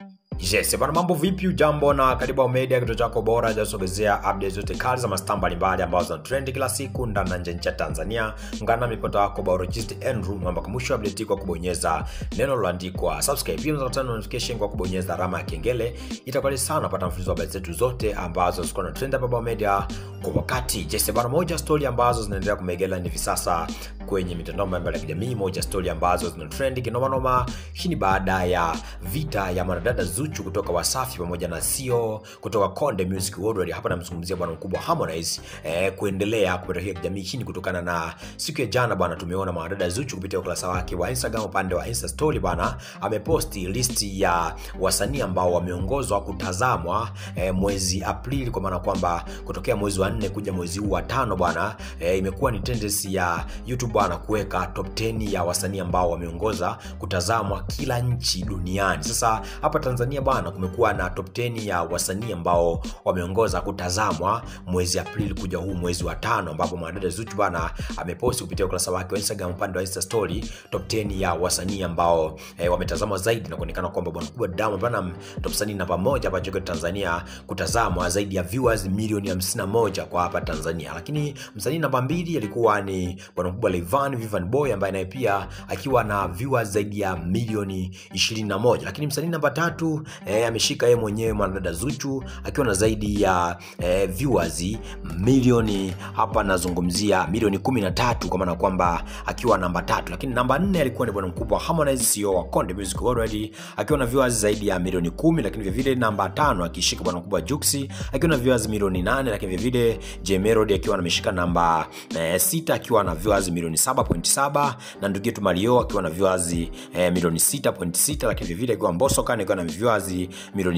Yes, bana mambo vipi ujambo na karibu Media kituo chako bora cha kusogezea updates zote kali za mastaa mbalimbali ambazo zina trend kila siku ndani na nje ya Tanzania. Ungana na mipota wako biologist Andrew mwamba mwisho update kwa kubonyeza neno lililoandikwa subscribe. Pia unaweza kupata notification kwa kubonyeza alama ya kengele. Itakuwa sana kupata mfululizo wa habari zetu zote ambazo ziko na trend hapa Bao Media kwa wakati. Yes, bana moja story ambazo zinaendelea kumegela hivi sasa kwenye mitandao mbalimbali ya kijamii, moja story ambazo zina trend kinoma noma. Hii ni baada ya vita ya mwanadada Zuchu kutoka Wasafi pamoja na CEO kutoka Konde Music Worldwide. Hapa namzungumzia bwana mkubwa Harmonize eh, kuendelea kuelekea kijamii. Hii ni kutokana na siku ya jana bwana, tumeona mwanadada Zuchu kupitia ukurasa wake wa Instagram, upande wa Insta story bwana, ameposti listi ya wasanii ambao wameongozwa kutazamwa eh, mwezi Aprili, kwa maana kwamba kutokea mwezi wa nne kuja mwezi huu wa tano bwana, eh, imekuwa ni tendency ya YouTube bwana kuweka top 10 ya wasanii ambao wameongoza kutazamwa kila nchi duniani. Sasa hapa Tanzania bwana, kumekuwa na top 10 ya wasanii ambao wameongoza kutazamwa mwezi Aprili kuja huu mwezi wa tano, ambapo mwanadada Zuchu bwana ameposti kupitia ukurasa wake wa Instagram upande wa Insta story top 10 ya wasanii ambao eh, wametazamwa zaidi na kuonekana kwamba bwana kubwa Diamond Platnumz top wasanii namba moja hapa nchini Tanzania kutazamwa zaidi ya viewers milioni 51 kwa hapa Tanzania, lakini msanii namba mbili alikuwa ni bwana kubwa Rayvanny Vivian Boy ambaye naye pia akiwa na viewers zaidi ya milioni 21, lakini msanii namba tatu eh, ameshika yeye mwenyewe mwanadada Zuchu akiwa na zaidi ya eh, viewers milioni hapa nazungumzia milioni 13 kwa maana kwamba akiwa namba tatu, lakini namba nne alikuwa ni bwana mkubwa Harmonize CEO wa Konde Music Worldwide akiwa na viewers zaidi ya milioni kumi, lakini vile vile namba tano akishika bwana mkubwa Juxi akiwa na viewers milioni nane, lakini vile vile J Melody akiwa ameshika namba eh, sita akiwa na viewers milioni 7.7 na ndugu yetu Mario akiwa na viewers eh, milioni 6.6, lakini vile vile akiwa Mbosso Khan akiwa na viewers milioni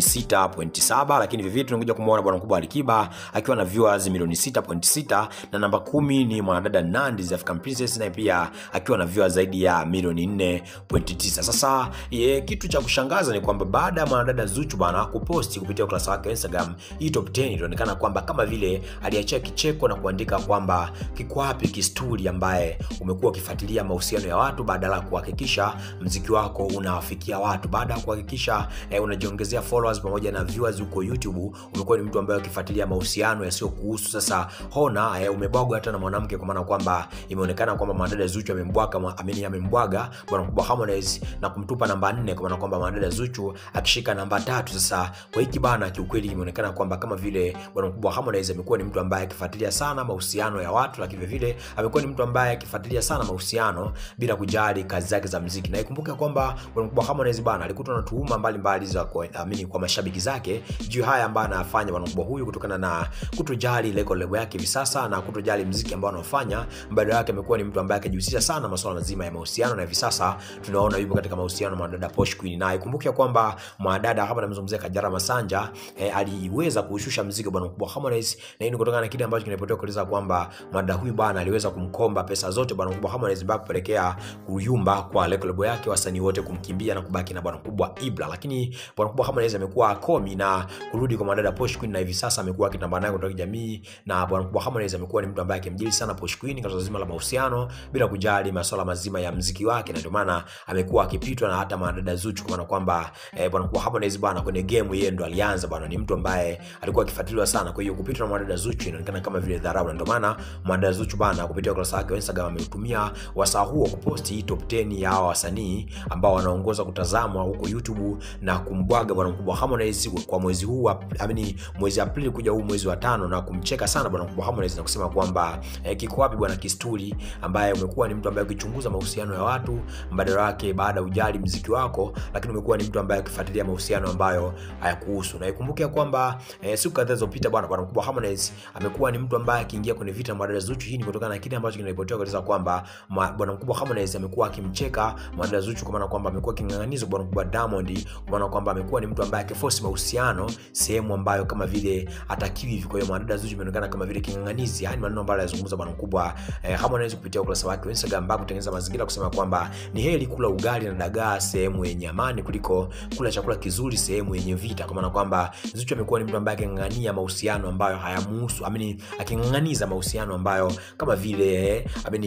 6.7, lakini vile vile tunakuja kumuona bwana mkubwa Alikiba akiwa na viewers milioni 6.6 na namba kumi ni mwanadada Nandy the African Princess naye pia akiwa na viewers zaidi ya milioni 4.9. Sasa ye, kitu cha kushangaza ni kwamba baada ya mwanadada Zuchu bwana kuposti kupitia ukurasa wake wa Instagram hii top 10 ilionekana kwamba kama vile aliachia kicheko na kuandika kwamba kiko wapi kisturi ambaye umekuwa ukifuatilia mahusiano ya watu badala ya kuhakikisha mziki wako unawafikia watu, baada ya kuhakikisha eh, unajiongezea followers pamoja na viewers huko YouTube, umekuwa ni mtu ambaye ukifuatilia mahusiano yasiyokuhusu. Sasa hona eh, umebwagwa hata na mwanamke, kwa maana kwamba imeonekana kwamba mwanadada Zuchu amembwaga ameni amembwaga bwana mkubwa Harmonize na kumtupa namba 4 kwa maana kwamba mwanadada Zuchu akishika namba tatu. Sasa kwa hiki bana, kiukweli imeonekana kwamba kama vile bwana mkubwa Harmonize amekuwa ni mtu ambaye akifuatilia sana mahusiano ya watu, lakini vile vile amekuwa ni mtu ambaye akifuatilia sana mahusiano bila kujali kazi zake za muziki. Na ikumbuke kwamba bwana mkubwa Harmonize bana alikutwa na tuhuma mbalimbali za kuamini kwa mashabiki zake juu haya ambayo anafanya bwana mkubwa huyu kutokana na kutojali record label yake hivi sasa na kutojali muziki ambao anaofanya. Badala yake amekuwa ni mtu ambaye akijihusisha sana masuala mazima ya mahusiano, na hivi sasa tunaona yupo katika mahusiano mwanadada Posh Queen, na ikumbuke kwamba mwanadada hapa namzungumzia Kajala Masanja eh, aliweza kuushusha muziki bwana mkubwa Harmonize, na hii ni kutokana na kile ambacho kinapotea kueleza kwamba mwanadada huyu bwana aliweza kumkomba pesa zote bwana mkubwa Harmonize mpaka kupelekea kuyumba kwa record label yake, wasanii wote kumkimbia na kubaki na bwana mkubwa Ibra. Lakini bwana mkubwa Harmonize amekuwa komi na kurudi kwa mwanadada Posh Queen, na hivi sasa amekuwa akitambaa naye kutoka jamii, na bwana mkubwa Harmonize amekuwa ni mtu ambaye akimjili sana Posh Queen katika zima la mahusiano bila kujali masuala mazima ya mziki wake, na ndio maana amekuwa akipitwa na hata mwanadada Zuchu, kwa maana kwamba eh, bwana mkubwa Harmonize bwana kwenye game yeye ndo alianza bwana, ni mtu ambaye alikuwa akifuatiliwa sana. Kwa hiyo kupitwa na mwanadada Zuchu inaonekana kama vile dharau, na ndio maana mwanadada Zuchu bwana kupitia ukurasa wake wa Instagram ameutumia wasaa huo kuposti hii top 10 ya hawa wasanii ambao wanaongoza kutazamwa huko YouTube na kumbwaga bwana mkubwa Harmonize kwa mwezi huu amini mwezi Aprili kuja huu mwezi wa tano, na kumcheka sana bwana mkubwa Harmonize na kusema kwamba eh, kiko wapi bwana kisturi ambaye umekuwa ni mtu ambaye ukichunguza mahusiano ya watu mbadala wake baada ya ujali mziki wako, lakini umekuwa ni mtu ambaye ukifuatilia mahusiano ambayo hayakuhusu. Na ikumbuke kwamba eh, siku kadhaa zilizopita bwana bwana mkubwa Harmonize amekuwa ni mtu ambaye akiingia kwenye vita na mwanadada Zuchu. Hii ni kutokana na kile ambacho kinaripotiwa kueleza kwamba bwana mkubwa Harmonize amekuwa akimcheka mwanadada Zuchu, kwa maana kwamba amekuwa king'ang'anizo bwana mkubwa Diamond, kwa maana kwamba amekuwa ni mtu ambaye akiforce mahusiano sehemu ambayo kama vile atakiwi hivi. Kwa hiyo mwanadada Zuchu imeonekana kama vile king'ang'anizi. Haya ni maneno ambayo anazungumza bwana mkubwa eh, Harmonize kupitia ukurasa wake wa Instagram, ambapo kutengeneza mazingira kusema kwamba ni heri kula ugali na dagaa sehemu yenye amani kuliko kula chakula kizuri sehemu yenye vita, kwa maana kwamba Zuchu amekuwa ni mtu ambaye aking'ang'ania mahusiano ambayo hayamuhusu, amini aking'ang'aniza mahusiano ambayo kama vile amini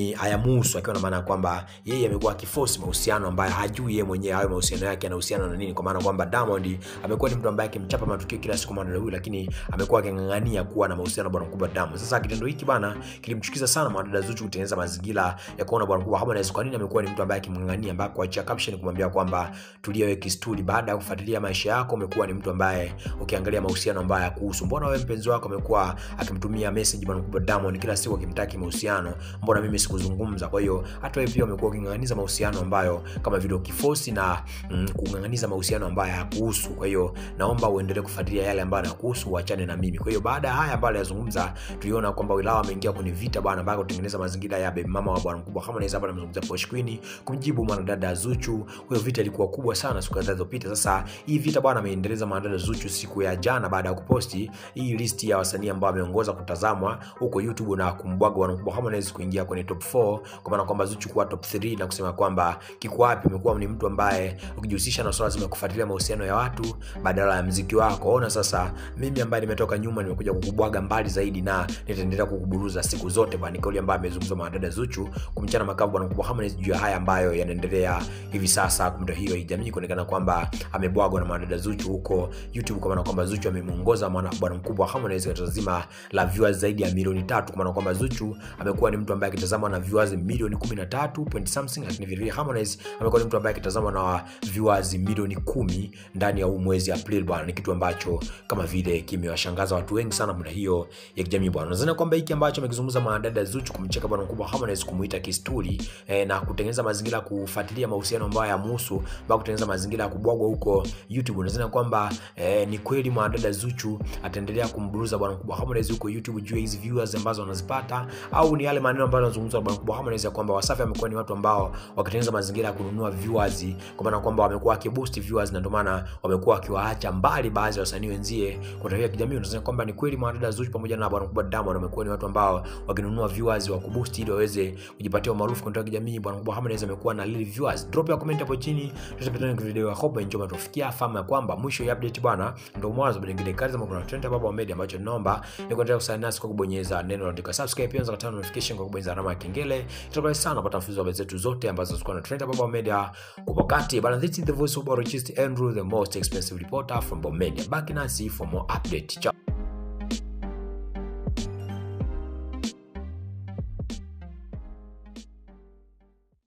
ni hayamuhusu akiwa na maana ya kwamba yeye amekuwa akiforce mahusiano ambayo hajui yeye mwenyewe hayo mahusiano yake yanahusiana na nini kwa maana kwamba Diamond amekuwa ni mtu ambaye akimchapa matukio kila siku mwanadada huyu lakini amekuwa aking'ang'ania kuwa na mahusiano na bwana mkubwa Diamond sasa kitendo hiki bana kilimchukiza sana mwanadada Zuchu kutengeneza mazingira ya kuona bwana mkubwa Harmonize kwa nini amekuwa ni mtu ambaye akimng'ang'ania mpaka kuachia caption kumwambia kwamba tulia wewe kistuli baada ya kufuatilia maisha yako umekuwa ni mtu ambaye ukiangalia mahusiano ambayo hayakuhusu mbona wewe mpenzi wako amekuwa akimtumia message bwana mkubwa Diamond kila siku akimtaki mahusiano mbona mimi sikuzungumza kwa hiyo hata wewe pia umekuwa uking'ang'aniza mahusiano ambayo kama vile ukifosi na mm, kung'ang'aniza mahusiano ambayo hayakuhusu kwa hiyo naomba uendelee kufuatilia yale ambayo yanakuhusu uachane na mimi kwa hiyo baada ya haya ambayo aliyazungumza tuliona kwamba wilaya ameingia kwenye vita bwana mpaka kutengeneza mazingira ya baby mama wa bwana mkubwa Harmonize hapa namzungumzia Posh Queen kumjibu mwanadada Zuchu hiyo vita ilikuwa kubwa sana siku kadhaa zilizopita sasa hii vita bwana ameendeleza mwanadada Zuchu siku ya jana baada ya kuposti hii listi ya wasanii ambao ameongoza kutazamwa huko YouTube na kumbwaga bwana mkubwa Harmonize kuingia kwenye top 4 kwa maana kwamba Zuchu kuwa top 3 na kusema kwamba kiko wapi umekuwa ni mtu ambaye ukijihusisha na swala zima ya kufuatilia mahusiano ya watu badala ya mziki wako ona sasa mimi ambaye nimetoka nyuma nimekuja kukubwaga mbali zaidi na nitaendelea kukuburuza siku zote bwana kauli ambayo amezungumza mwanadada Zuchu kumchana makavu bwana mkubwa Harmonize juu ya haya ambayo yanaendelea hivi sasa kumbe hiyo jamii kuonekana kwamba amebwagwa na mwanadada Zuchu huko YouTube kwa maana kwamba Zuchu amemuongoza mwana bwana mkubwa Harmonize katika zima la viewers zaidi ya milioni tatu kwa maana kwamba Zuchu amekuwa ni mtu ambaye akitazamwa na viewers milioni 13 point something lakini vile vile Harmonize amekuwa ni mtu ambaye akitazamwa na viewers milioni kumi ndani ya huu mwezi April bwana ni kitu ambacho kama vile kimewashangaza watu wengi sana muda hiyo ya kijamii bwana nadhani kwamba hiki ambacho amekizungumza mwanadada Zuchu kumcheka bwana mkubwa Harmonize kumuita kisturi eh, na kutengeneza mazingira ya kufuatilia mahusiano ambayo yamuhusu mpaka kutengeneza mazingira ya kubwagwa huko YouTube nadhani kwamba eh, ni kweli mwanadada Zuchu ataendelea kumburuza bwana mkubwa Harmonize huko YouTube juu ya hizi viewers ambazo anazipata au ni yale maneno ambayo yanazungumzwa na bwana mkubwa Harmonize ya kwamba Wasafi amekuwa ni watu ambao wakitengeneza mazingira ya kununua viewers kwa maana kwamba wamekuwa wakiboost viewers na ndio maana wamekuwa wakiwaacha mbali baadhi ya wasanii wenzie kwa tarehe ya kijamii unasema kwamba ni kweli mwanadada Zuchu pamoja na bwana mkubwa Diamond wamekuwa ni watu ambao wakinunua viewers wa kuboost ili waweze kujipatia umaarufu kwa tarehe ya kijamii bwana mkubwa Harmonize amekuwa na lili viewers drop ya comment hapo chini tutapata kwenye video ya hope enjoy matufikia fahamu ya kwamba mwisho ya update bwana ndio mwanzo bado nyingine kazi kama kuna trend hapa media ambacho naomba ni kuendelea kusign nasi kwa kubonyeza neno la subscribe pia unaweza kutana notification kwa kubonyeza alama ya kengele itakuwa sana kupata mfululizo wa habari zetu zote ambazo ziko na trend hapa media kwa wakati bana this is the voice of Borogist Andrew the most expensive reporter from Bommedia back nasi for more update Ciao.